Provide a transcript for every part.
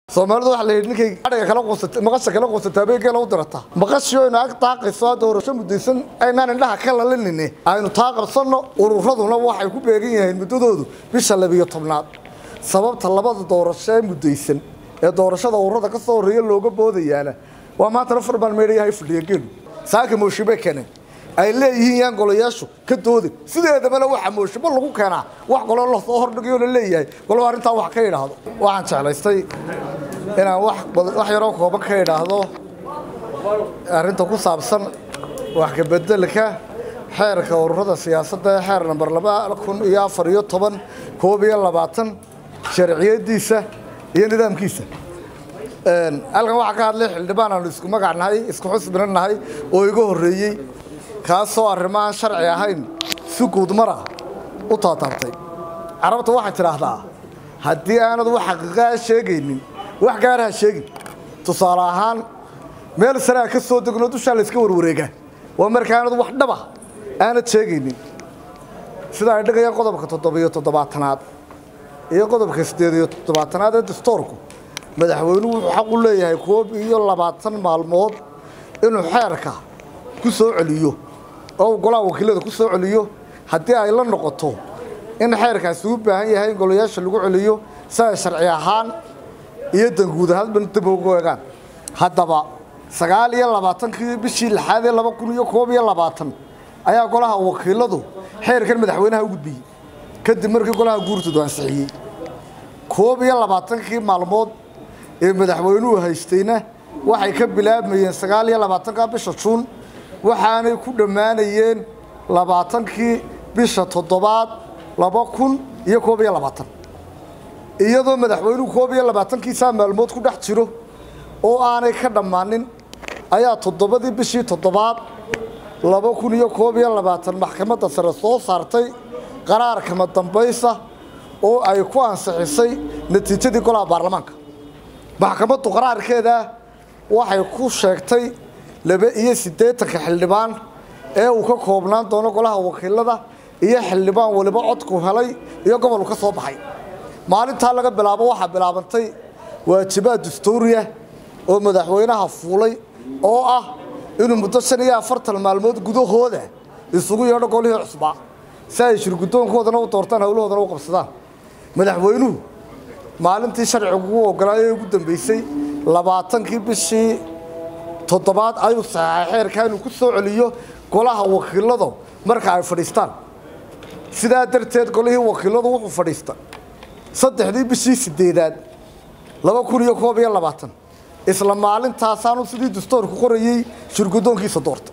soomaalidu waxa la yidhi ninkay adhiga kala quusata maqasha kala quusata abeegeela u dirata maqashii aynu ag daaqayso hadda doorasho muddaysan aynaan indhaha ka lalinine aynu taa qabsanno ururaduna waxay ku beegan yihiin muddadoodu bisha labiyo tobnaad sababta labada doorasho ee muddaysan ee doorashada ururada ka soo horreeya looga boodayaana waa maantana farbaan meedhayahay fadhiya geelu saaka mooshibe keeneen ay leeyihiin yaan golayaashu ka doodin sideedabana waxa mooshibo lagu keenaa wax golo lasoo hordhigayo la leeyahay golo arrintaa wax ka idhaahdo waxaan jeclaystay inaan wax wax yaroo kooban ka idhaahdo arrinta ku saabsan wax ka bedelka xeerka ururada siyaasadda ee xeer namber laba kun iyo afar iyo toban koob iyo labaatan sharciyadiisa iyo nidaamkiisa halkan waxaa ka hadlay xildhibaan aanu isku magac nahay isku xusbina nahay oo iga horreeyey kaasoo arrimaaan sharci ahayn si guudmara u taataabtay carabta waxay tidhaahdaa haddii aanad wax xaqiiqaa sheegaynin wax gaara ha sheegin tusaale ahaan meel saraa ka soo degno dushaa la iska warwareegaa waa marka aanad wax dhaba aanad sheegaynin sida ay dhigayaan qodobka toddobiyo toddobaatanaad iyo qodobka siddeed iyo toddobaatanaad ee dastoorku madaxweynuhu wuxuu xaq u leeyahay koob iyo labaatan maalmood inuu xeerka ku soo celiyo oo golaha wakiilada ku soo celiyo haddii ay la noqoto in xeerkaasi u baahan yahay in golayaasha lagu celiyo si ay sharci ahaan iyo danguud ahaanba dib ugu eegaan haddaba sagaal iyo labaatankii bishii lixaad ee laba kun iyo koob iyo labaatan ayaa golaha wakiiladu xeerkan madaxweynaha u gudbiyey kadib markii golaha guurtoodu ansixiyey koob iyo labaatankii maalmood ee madaxweynuhu haystayna waxay ka bilaabmayeen sagaal iyo labaatanka bisha juun waxaanay ku dhammaanayeen labaatankii bisha toddobaad laba kun iyo koob iyo labaatan iyadoo madaxweynuhu koob iyo labaatankiisaa maalmood ku dhex jiro oo aanay ka dhammaanin ayaa toddobadii bishii toddobaad laba kun iyo koob iyo labaatan maxkamadda sare soo saartay qaraar kama dambaysa oo ay ku ansixisay natiijadii golaha baarlamaanka maxkamaddu qaraarkeeda waxay ku sheegtay laba iyo siddeetanka xildhibaan ee uu ka koobnaan doono golaha wakiilada iyo xildhibaan waliba codku helay iyo gobolku ka soo baxay maalintaa laga bilaabo waxaa bilaabantay waajibaad dastuuriya oo madaxweynaha fuulay oo ah inuu muddo shan iyo afartan maalmood gudahooda isugu yeedho golihii cusbaa si ay shirgudoonkoodana u doortaan howlahoodana u qabsadaan madaxweynuhu maalintii sharcigu ugu ogolaayay ugu dambeysay labaatankii bishii toddobaad ayuu saxaxay xeerkaa inuu ku soo celiyo golaha wakiiladu marka ay fadhiistaan sidaa darteed golihii wakiiladu wuxuu fadhiista saddexdii bishii sideedaad laba kun iyo koob iyo labaatan isla maalintaasaanu sidii dastoorku qorayey shirgudoonkiisa doorta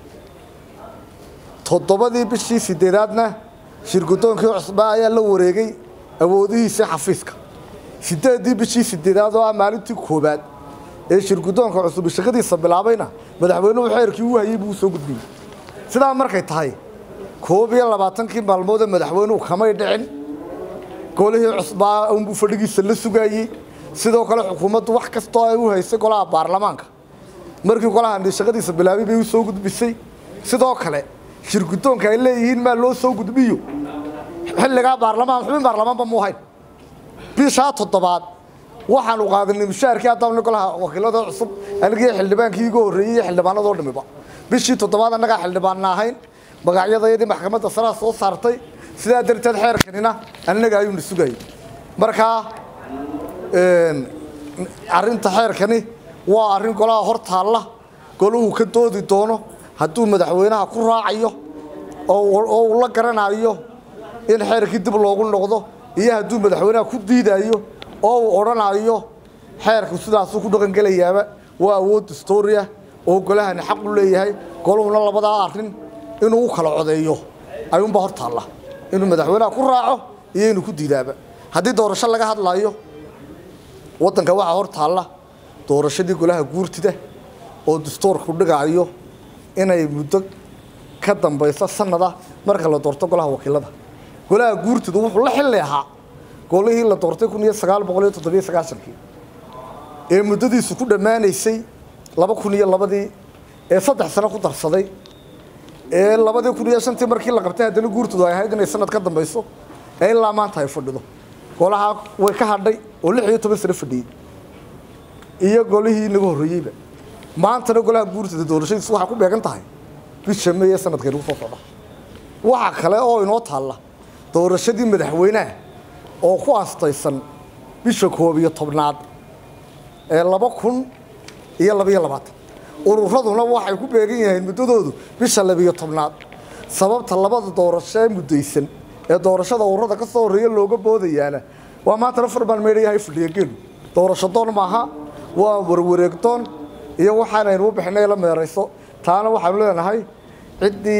toddobadii bishii sideedaadna shirgudoonkii cusbaa ayaa la wareegay awoodihiisii xafiiska sideeddii bishii sideedaad oo ah maalintii koobaad ee shirgudoonka cusub shaqadiisa bilaabayna madaxweynuhu xeerkii uu hayey buu soo gudbiyey sidaa markay tahay koob iyo labaatankii maalmood ee madaxweynuhu kamay dhicin golihii cusbaa unbuu fadhigiisa la sugaayey sidoo kale xukuumaddu wax kastoo ay u haysay golaha baarlamaanka markii golahan shaqadiisa bilaabay bay u soo gudbisay sidoo kale shirgudoonka ay leeyihiin maa loo soo gudbiyo xilligaa baarlamaan xubin baarlamaanba mu hayn bishaa toddobaad waxaanu qaadanay mushaharkii haddana golaha wakiilada cusub anigii xildhibaankii iga horreeyey iyo xildhibaanadoo dhamiba bishii toddobaad annagaa xildhibaanna ahayn magacyadayadii maxkamadda saraa soo saartay sidaa darteed xeerkanina annaga ayuuna sugayay markaa arrinta xeerkani waa arrin golaha hor taalla golahu ka doodi doono hadduu madaxweynaha ku raacayo oo uu la garanayo in xeerkii dib loogu noqdo iyo hadduu madaxweynaha ku diidayo oo uu odhanayo xeerku sidaasuu ku dhaqangelayaaba waa awood dastooriya oo golahani xaq u leeyahay goluhuna labadaa arrin inuu u kala codeeyo ayuunbaa hor taalla inuu madaxweynaha ku raaco iyo inuu ku diidaaba haddii doorasho laga hadlayo waddanka waxaa hor taalla doorashadii golaha guurtida oo dastoorku dhigaayo inay muddo ka dambayso sanada marka la doorto golaha wakiilada golaha guurtidu wuxuu la xilli ahaa golihii la doortay kun iyo sagaal boqol iyo toddobiyo sagaashankii ee muddadiisu ku dhammaanaysay laba kun iyo labadii ee saddex sano ku darsaday ee labadii kun iyo shantii markii la qabtay haddana guurtidu ay ahayd inay sanad ka dambayso ee ilaa maanta ay fadhido golaha way ka hadhay oo lix iyo toban sano fadhiyey iyo golihii inaga horreeyeyba maantana golaha guurtada doorashadiisu waxay ku beegan tahay bisha may ee sanadka inagu soo socda waxa kale oo inoo taalla doorashadii madaxweynaha oo ku astaysan bisha koob iyo tobnaad ee laba kun iyo labaiyo labaatan ururaduna waxay ku beegan yihiin muddadoodu bisha labiyo tobnaad sababta labada doorasho ee muddaysan ee doorashada ururada ka soo horreeya looga boodayaana waa maantana farbaan meedhayahay fadhiya geelu doorasho doon maaha waa warwareegdoon iyo waxaanaynu u bixinay la meerayso taana waxaanu leenahay ciddii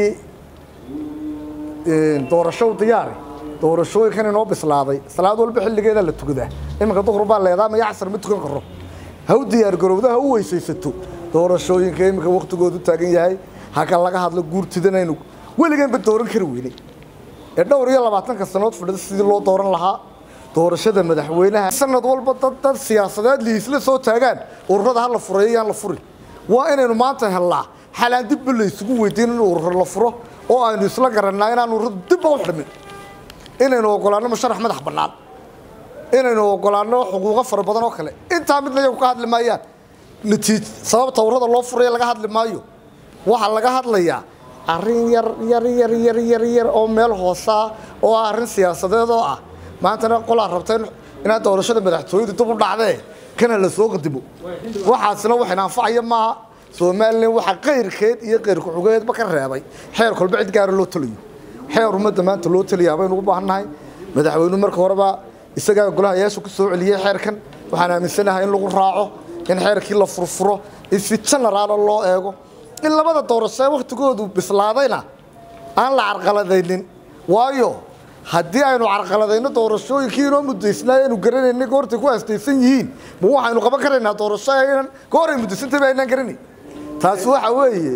doorasho diyaari doorashooyinkan inoo bislaaday salaad walba xilligeeda la tukadaa iminka duhur baa leedaa maya casar ma tukan karo ha u diyaargarowda ha u weysaysato doorashooyinka iminka waktigoodu taagan yahay haka laga hadlo guurtidanaynu weligeenba dooran kari weynay ee dhowr iyo labaatanka sanood fadhida sidii loo dooran lahaa doorashada madaxweynaha sanad walba dad dad siyaasadeed liisla soo taagaan ururada ha la fureeyo yaan la furin waa inaynu maanta hellaa xalaan dibba la isugu weydiin in urur la furo oo aynu isla garannaa inaan ururada dibba u xidhmin inaynu ogolaanno musharax madax bannaan inaynu ogolaanno xuquuqo fara badan oo kale intaa midna iyagu ka hadli maayaan natiij sababta ururada loo furaya laga hadli maayo waxaa laga hadlayaa arrin yar yar yar yar yar yar oo meel hoosaa oo ah arrin siyaasadeed oo ah maantana qolaa rabta inaad doorashada madaxtooyadu dib u dhacdee kana la soo qadimo waxaasina waxayna anfacaya maaha somalilan waxaa qayrkeed iyo qayrku-xugeedba ka reebay xeer kolba cid gaara loo taliyo xeer ummadda maanta loo taliyaa baynu u baahannahay madaxweynuhu marka horeba isagaa golahayaashu ku soo celiyey xeerkan waxaan aaminsanahay in lagu raaco in xeerkii la furfuro in si genaraala loo eego in labada doorasho ee wakhtigoodu bislaadayna aan la carqaladaynin waayo haddii aynu carqaladayno doorashooyinkii inoo muddaysnaa aynu garanayna goortay ku aastaysan yihiin ma waxaynu qaban karaynaa doorasho aynan goor ay muddaysantay ba aynaan garanay taasi waxa weeye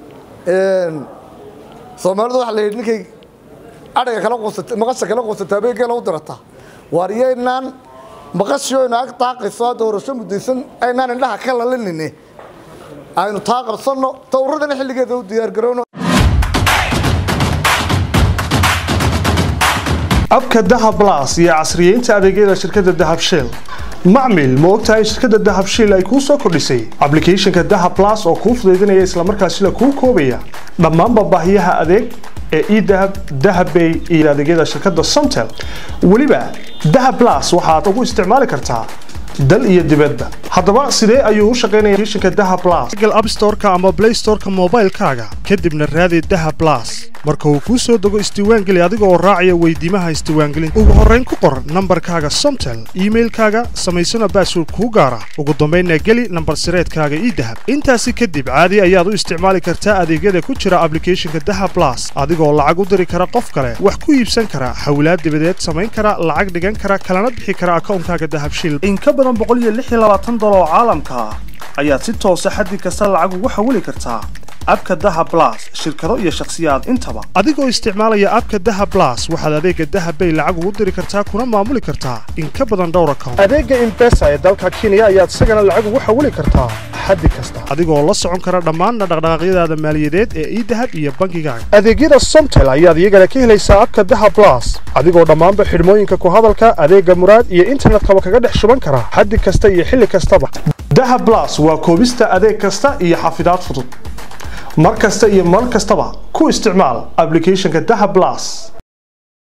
soomaalidu waxa la yidhi ninkay adhiga kala quusata maqasha kala quusata abeegeela u dirataa waaryaynaan maqashii aynu ag daaqayso doorasho muddaysan aynaan indhaha ka lalinine aynu taa qabsanno dowradana xilligeeda u diyaargarowno abka dahab blas iyo casriyeynta adeegyada shirkadda dahab shell macmil ma ogtahay shirkadda dahab shell ay kuu soo kordhisay ablicathonka dahab blas oo kuu fudaydinaya islamarkaasina kuu koobaya dhammaanba baahiyaha adeeg ee edahab dahabbay iyo adeegyada shirkadda somtel weliba dahab blas waxaad ugu isticmaali kartaa dal iyo dibadba haddaba sidee ayuu u shaqaynaya applicationka dahab blas google app store-ka ama play store-ka moobaylkaaga kadibna raadi dahab blas marka uu kuu soo dego isdiiwaangeli adiga oo raacaya weydiimaha isdiiwaangelinta ugu horrayn ku qor nambarkaaga somtel iimailkaaga samaysana baasword kuu gaara ugu dambaynna geli nambar sireedkaaga ii dahab intaasi kadib caadi ayaad u isticmaali kartaa adeegyada ku jira ablicathonka dahab blas adigoo lacag u diri kara qof kale wax ku iibsan kara xawlaad dibadeed samayn kara lacag dhigan kara kalana bixi kara akawnkaaga dahabshil dolar oo caalamka ah ayaad si toosa xaddi kasta lacag ugu xawili kartaa abka daha blas shirkado iyo shakhsiyaad intaba adigoo isticmaalaya abka daha blas waxaad adeega dahabbay lacag ugu diri kartaa kuna maamuli kartaa in ka badan dhowr account adeega imbesa ee dalka kenya ayaad isagana lacag ugu xawili kartaa xaddi kasta adigoo la socon kara dhammaanna dhaqdhaqaaqyadaada maaliyadeed ee idahab iyo bangigaaga adeegyada somtel ayaad iyagana ka helaysaa abka daha blas adigoo dhammaanba xidhmooyinka ku hadalka adeega muraad iyo internetkaba kaga dhex shuban kara xaddi kasta iyo xilli kastaba daha blas waa koobista adeeg kasta iyo xafidaad fudud mar kasta iyo mar kastaba ku isticmaal ablicathonka daha blas